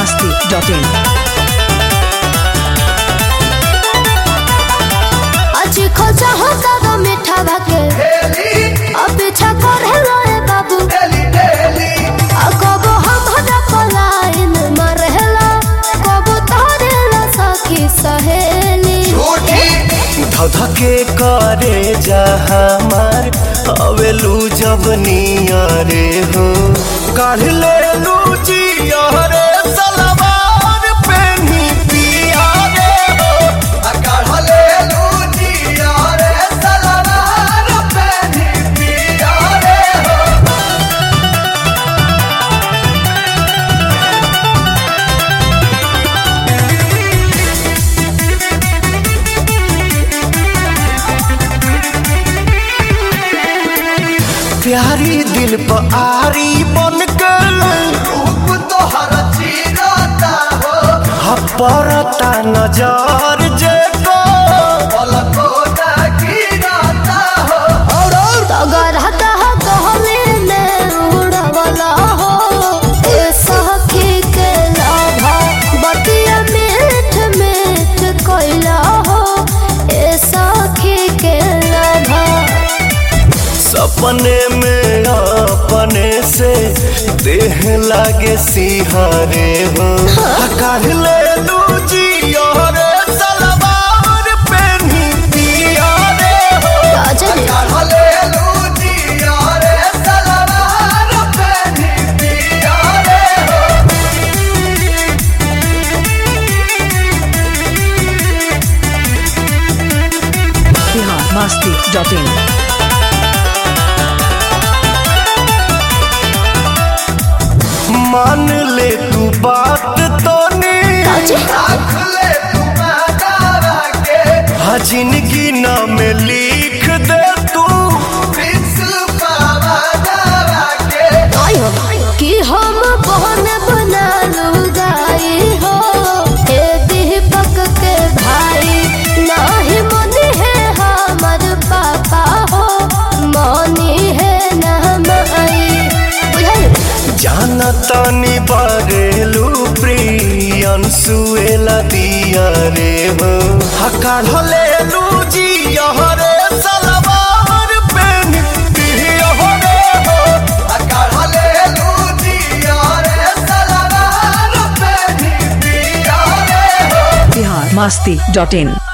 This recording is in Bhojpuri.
masti.in. আজি খোঁজা হোক মিঠা ভাকে অপেক্ষা করে রে বাবু কব हमरा पलायन मरहेला कब तारेला सखी सहेली धधके करे जा हमार अवेलू जब नियरे हो काढ़ ले लू जियरे सलवार पेनी पिया रे हो आ काढ़ ले लू जियरे सलवार पेनी पिया रे हो प्यारी दिल पर आरी बन के रूप तोहर चीरता हो हपरता नजर जे को पलको गिरता हो और तगर हता कहले ने उड़वला हो ए सखी के लाभा बतिया मीठ मीठ कोइला हो ए सखी के लाभा सपने में अपने से देह लागे सिहारे हो कर ले लू जियरे सलवार पेनी पिया रे हो राजन Bihar masti.in. मान ले तू बात तो हाँ जिंदगी नाम लिख दे तू कि हम बहन बना लुगाई हो ए दीपक के भाई नाही मनी है हमर पापा हो मनी है न माई बुझाई जाना तानी बारेलू प्रियन सुएला दिया रे हो हकार ले लू जी रे सलवार पेन पिया रे हो हकार ले लू जी रे सलवार पेन पिया रे हो Bihar masti.in.